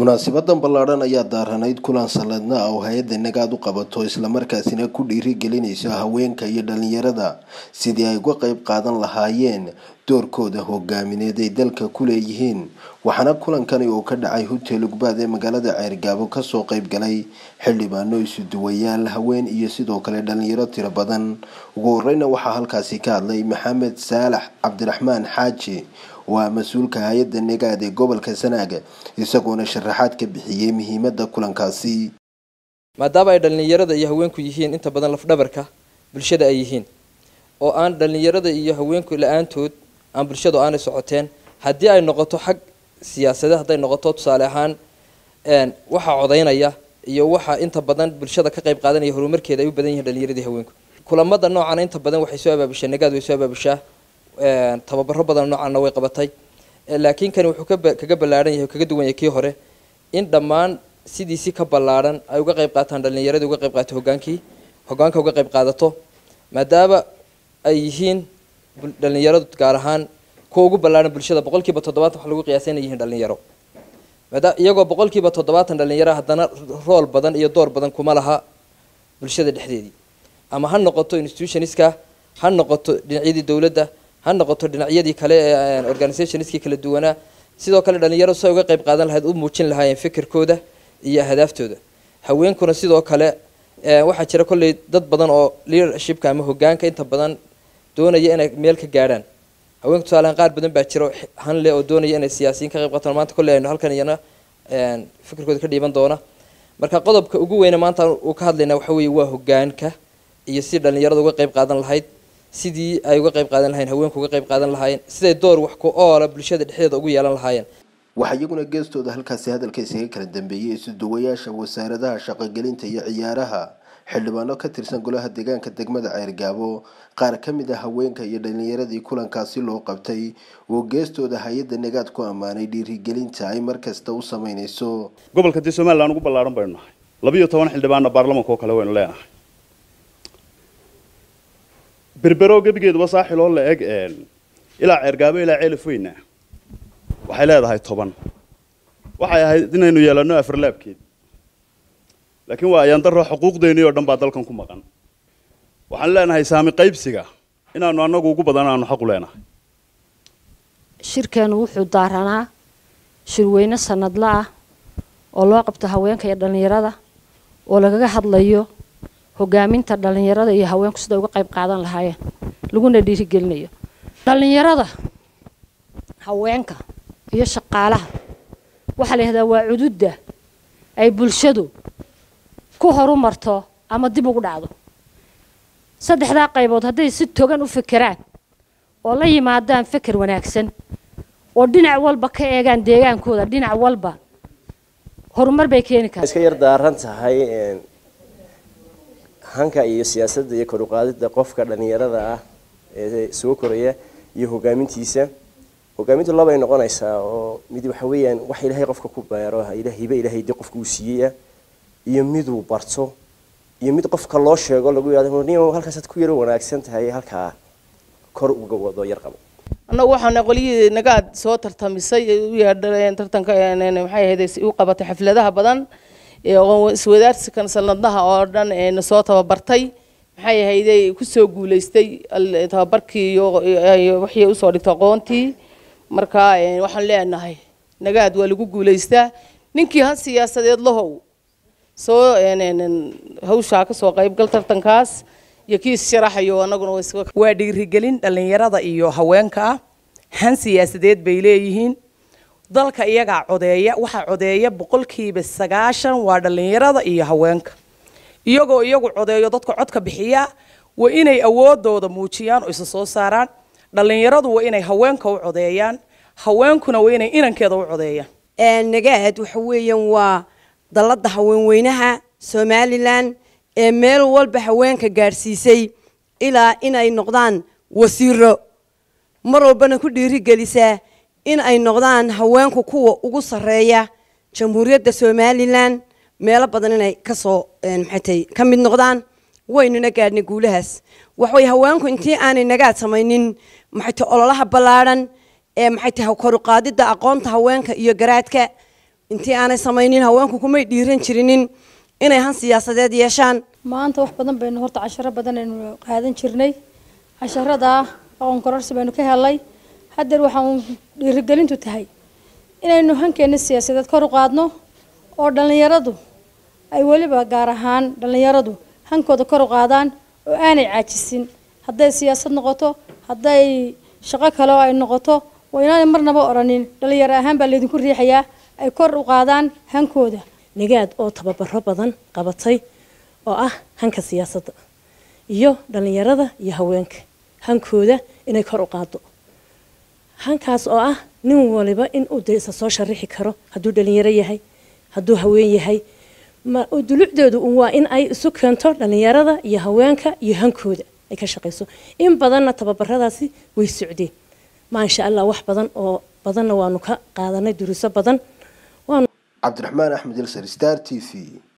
munaasibadan ballaadhan ayaa daaranayd kulan sanadna ah oo hay-adda nagaad u qabato islamarkaasina ku dhiirigelinayso haweenka iyo dhalinyarada sidii ay uga qeyb qaadan lahaayeen doorkooda hogaamineed ay dalka ku leeyihiin waxaana kulankani oo ka dhacay hotel ugbaad ee magaalada ceergaabo kasoo qeyb galay xildhibaano isuduwayaal haween iyo sidoo kale dhalinyaro tiro badan ugu horeyna waxaa halkaasi ka hadlay maxamed saalax cabdiraxmaan xaaji oo ah mas-uulka hay-adda nagaad ee gobolka sanaaga isagoona sharaxaad ka bixiyey muhiimada kulankaasi maadaama ay dhallinyarada iyo haweenku yihiin inta badan lafdhabarka bulshada ay yihiin oo aan dhallinyarada iyo haweenku la-aantood aan bulshadu aanay socoteen haddii ay noqoto xag siyaasadeed hadday noqoto tusaale ahaan waxaa codaynaya iyo waxa inta badan bulshada ka qayb qaadanaya horumarkeeda ay u badan yihiin dhallinyaradii haweenku kulamada noocana inta badan waxay soo abaabushaa nagaad way soo abaabushaa tababaro badan noocaana way qabatay laakiin kani wuxuu kaga ballaaran yahay kaga duwan yahay kii hore in dhammaan sidiisi ka ballaaran ay uga qayb qaataan dhallinyaradii uga qayb qaato hogaankii hogaanka uga qayb qaadato maadaama ay yihiin dhallinyaradu gaar ahaan kuwa ugu ballaaran bulshada boqol kiiba toddobaatan waxa lagu qiyaasay inay yihiin dhalinyaro maada iyagoo boqol kiiba toddobaatan dhalinyaro haddana rool badan iyo door badan kuma laha bulshada dhexdeedii ama ha noqoto institutionska ha noqoto dhinacyadii dowladda ha noqoto dhinacyadii kale ee organizationskii kala duwanaa sidoo kale dhalinyaro say uga qayb qaadan lahayd u muujin lahaayeen fikirkooda iyo ahdaaftoda haweenkuna sidoo kale waxaa jira kolley dad badan oo leadershipka ama hogaanka inta badan doonaya inay meel ka gaadhaan haweenka tusaalehaan qaar badan baa jira hanle oo doonaya inay siyaasiyiin ka qayb qaataan maanta kolley aynu halkan iyana fikirkooda ka dhiiban doona marka qodobka ugu weyne maanta uu ka hadlaynaa waxa weeye waa hogaanka iyo si dhalinyarada uga qayb qaadan lahayd sidii ay uga qayb qaadan lahayen haweenku uga qayb qaadan lahaayeen siday door wax ku oola bulshada dhexdeeda ugu yeelan lahaayeen waxaa iyaguna geestooda halkaasi hadalka isaga kala dambeeyey isuduwayaasha wasaaradaha shaqogelinta iyo ciyaaraha xildhibaano ka tirsan golaha deegaanka degmada ceergaabo qaar ka mid a haweenka iyo dhalinyaradii kulankaasi loo qabtay oo geestooda hay-adda nagaad ku ammaanay dhiirigelinta ay markasta u sameynayso gobolka dee somalilan ugu ballaaran baynu nahay labiiyo toban xildhibaanna baarlamanka oo kale waynu leenahay berbero gebigeeduba saaxiloo la eg ilaa ceergaabo ilaa ceelaf weyna waxay leedahay toban waxay ahayd inaynu yeelano afarlaabkeed laakiin waa ayaandaro xuquuqdeennii oo dhan baa dalkan ku maqan waxaan leenahay saami qaybsiga inaanu annagu ugu badan aanu xaq u leenahay shirkeenu wuxuu daaranaa shirweyne sanadla ah oo loo qabto haweenka iyo dhallinyarada oo lagaga hadlayo hogaaminta dhallinyarada iyo haweenku siday uga qayb qaadan lahaayeen laguna dhiirigelinayo dhallinyarada haweenka iyo shaqaalaha waxaa la yihahdaa waa cududda ay bulshadu ku horumarto ama dib ugu dhacdo saddexdaa qaybood hadday si togan u fekeraan oo la yimaadaan feker wanaagsan oo dhinac walba ka eegaan deegaankooda dhinac walba horumar bay keeni kartaa iska yar daaran tahay hanka iyo siyaasadda iyo kor uqaadida qofka dhalinyarada ah ee soo koraya iyo hogaamintiisa hogaamintu labay noqonaysaa oo mid waxa weeyaan wax ilaahay qofka ku beero hibe ilaahay dee qofka uu siiyey iyo miduu barto iyo mid qofka loo sheego lagu yidhahdo nin halkaasaad ku yaro wanaagsan tahay halkaa kor uga wado yar qabo annagu waxaana qolyihii nagaad soo tartamisay u yeedheen tartanka maxay ahayd u qabatay xafladaha badan iswadaarsikan sanadlaha oo dhan na soo tababartay maxay ahayday kusoo guulaystay tababarkii iyo wixii usoo dhigtay aqoontii marka waxaan leenahay nagaad waa lagu guulaystaa ninkii han siyaasadeed lahow soo hawshaa kasoo qaybgal tartankaas iyo kii issharaxayo anaguna waa dhiirigelin dhallinyarada iyo haweenka ah han siyaasadeed bay leeyihiin dalka iyagaa codeeya waxaa codeeya boqolkiiba sagaashan waa dhallinyarada iyo haweenka iyagoo iyagu codeeyo dadka codka bixiya waa inay awoodooda muujiyaan oo isa soo saaraan dhallinyaradu waa inay haweenka u codeeyaan haweenkuna waa inay inankeeda u codeeyaan nagaad waxa weeyaan waa dalladda haweenweynaha somalilan ee meel walba haweenka gaadhsiisay ilaa inay noqdaan wasiiro mar walbana ku dhiirigelisaa in ay noqdaan haweenku kuwa ugu sarreeya jamhuuriyadda somalilan meelo badan inay kasoo maxaytay ka mid noqdaan waynuna gaadhnay guulahaas waxaway haweenku intii aanay nagaad samaynin maxaytay ololaha ballaadhan ee maxay tahay kor u qaadidda aqoonta haweenka iyo garaadka intii aanay samaynin haweenku kumay dhiiran jirinin inay han siyaasadeed yeeshaan maanta wax badan baynu horta casharo badan aynu qaadan jirnay casharadaa aqoon kororsi baynu ka helay haddeer waxaan dhiirigelintu tahay inaynu hankeena siyaasadeed kor u qaadno oo dhallinyaradu ay weliba gaar ahaan dhallinyaradu hankooda kor u qaadaan oo aanay caajisin hadday siyaasad noqoto hadday shaqo kale oo ay noqoto waa inaanay marnaba odhanin dhallinyaro ahaan baa laydinku riixayaa ay kor u qaadaan hankooda nagaad oo tababaro badan qabatay oo ah hanka siyaasadda iyo dhallinyarada iyo haweenka hankooda inay kor u qaado hankaas oo ah nin waliba in uu de isa soo sharixi karo hadduu dhalinyaro yahay hadduu haween yahay ma dulucdeedu un waa in ay isu keento dhallinyarada iyo haweenka iyo hankooda ay ka shaqayso in badanna tababaradaasi way socdeen maasha allah wax badan oo badanna waanu ka qaadanay duruuso badan cabdiraxmaan axmed ilsar star t v